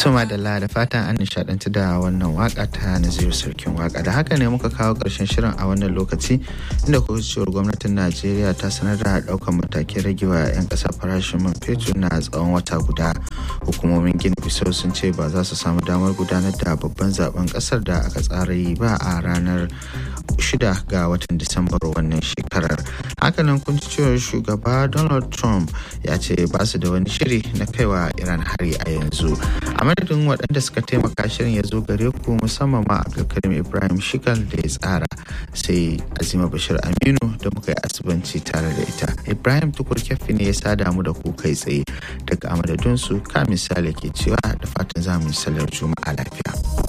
Tuma da da fatan an nishadanci da wannan waka ta Naziru Sarkin waka da haka ne muka kawo ƙarshen shirin a wannan lokaci inda cewar gwamnatin Najeriya ta sanar da ɗaukar matakin ragewa 'yan ƙasa farashin man fetur na tsawon wata guda. Hukumomin Gini Bisau sun ce ba za su samu damar gudanar da babban zaben ƙasar da aka tsara yi ba a ranar shida ga watan Disambar wannan shekarar. Hakanan kun cewar shugaba Donald Trump ya ce ba su da wani shiri na kaiwa Iran hari a yanzu. a madadin waɗanda suka taimaka shirin ya zo gare ku musamman ma abdulkarim ibrahim shikal da ya tsara sai azima bashir aminu da muka yi asibanci tare da ita ibrahim tukur kyaffi ne ya sada mu da ku kai tsaye daga amadadinsu ka misali ke cewa da fatan za mu yi salar juma'a lafiya